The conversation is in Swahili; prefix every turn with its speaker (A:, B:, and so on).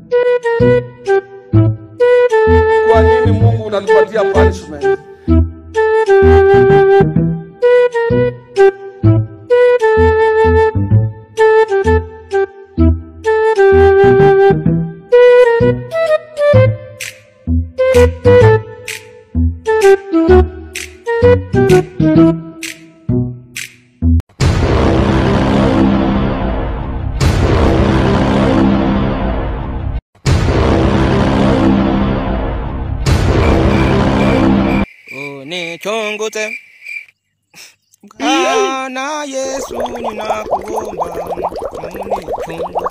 A: Kwa nini Mungu unanipatia punishment?
B: Unichunguze Bwana Yesu, ninakuomba unichunguze